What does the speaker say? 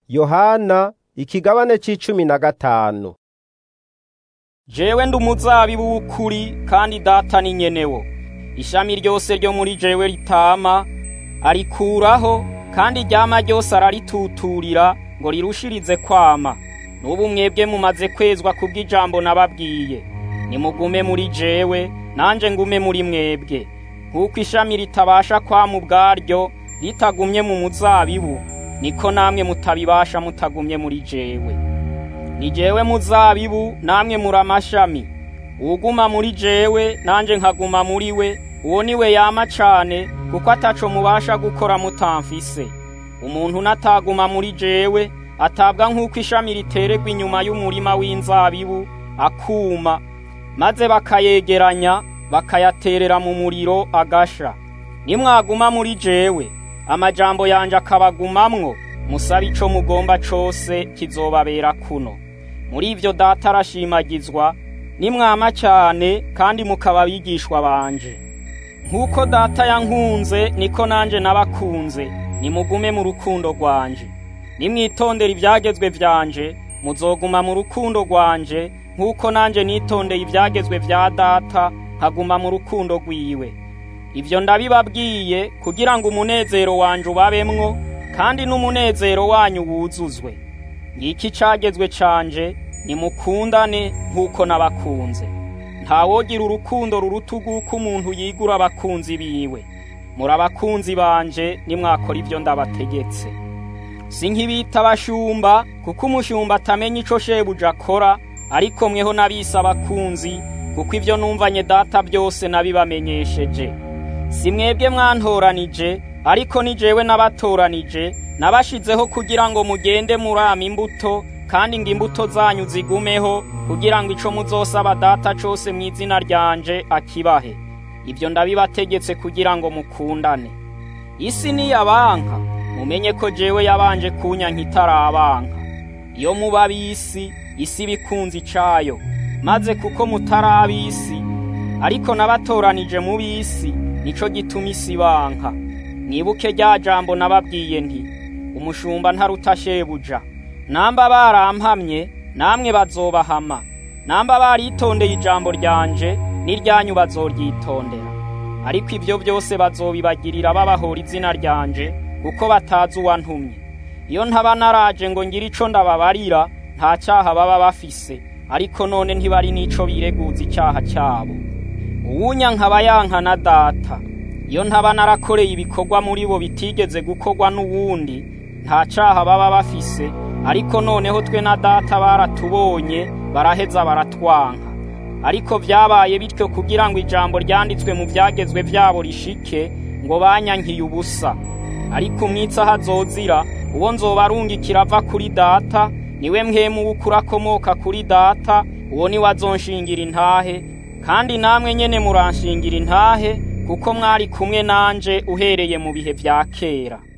Yohana ikigabane c'icumi na gatanu. jewe ndi umuzabibu w'ukuri kandi data ni nyenewo ishami ryose ryo muri jewe ritama arikuraho kandi iryama ryose ararituturira ngo rirushirize kwama n'ubu mwebwe mumaze kwezwa kubw'ijambo nababwiye nimugume muri jewe nanje ngume muri mwebwe nk'uko ishami ritabasha kwama ubwaryo ritagumye mu muzabibu niko namwe mutabibasha mutagumye muri jewe ni jewe muzabibu namwe muri amashami uwuguma muri jewe nanje nkaguma muri we uwo ni we yama cane kuko ataco mubasha gukora mutamfise umuntu nataguma muri jewe atabwa nk'uko ishami riteregwa inyuma y'umurima w'inzabibu akuma maze bakayegeranya bakayaterera mu muriro agasha nimwaguma muri jewe amajambo yanje akabagumamwo musabe ico mugomba cose kizobabera kuno muri ivyo data arashimagizwa nimwama cyane kandi mukaba abigishwa banje nk'uko data yankunze niko nanje nabakunze nimugume mu rukundo rwanje nimwitondera ivyagezwe vyanje muzoguma mu rukundo rwanje nk'uko nanje nitondeye ivyagezwe vya data nkaguma mu rukundo rwiwe ivyo ndabibabwiye kugira ngo umunezero wanje ubabemwo kandi n'umunezero wanyu wuzuzwe ngiki cagezwe canje nimukundane nk'uko nabakunze ntawogira urukundo ruruta urw'uko umuntu yigura abakunzi biwe muri abakunzi banje nimwakora ivyo ndabategetse si nk'ibita abashumba kuko umushumba atamenya ico shebuja akora ariko mweho nabise abakunzi kuko ivyo numvanye data byose nabibamenyesheje si mwebwe mwantoranije ariko ni jewe nabatoranije nabashizeho kugira ngo mugende murama imbuto kandi ngo imbuto zanyu zigumeho kugira ngo ico muzosaba data cose mu izina ryanje akibahe ibyo ndabibategetse kugira ngo mukundane isi niyabanka mumenye ko jewe yabanje kunyanka itarabanka iyo muba ab'isi isi bikunze icayo maze kuko mutari ab'isi ariko nabatoranije mu b'isi nico gituma isi banka mwibuke rya jambo nababwiye nti umushumba ntaruta shebuja namba barampamye namwe bazobahama namba baritondeye ijambo ryanje n'iryanyu bazoryitondera ariko ibyo byose bazobibagirira babahora izina ryanje kuko batazi uwantumye iyo ntaba naraje ngo ngire ico ndababarira nta cyaha baba bafise ariko none ntibari n'ico bireguza icyaha cyabo uwunya nkaba yanka na data iyo ntaba narakoreye ibikorwa muri bo bitigeze gukorwa n'uwundi nta cyaha baba bafise ariko noneho twe na data baratubonye baraheza baratwanka ariko vyabaye bityo kugira ngo ijambo ryanditswe mu vyagezwe vyabo rishike ngo banyankiye ubusa ariko umwitsa hazozira uwo nzoba arungikira ava kuri data niwe mwemu w'ukuri akomoka kuri data uwo niwe azonshingira intahe kandi namwe nyene muranshingira intahe kuko mwari kumwe nanje uhereye mu bihe vya kera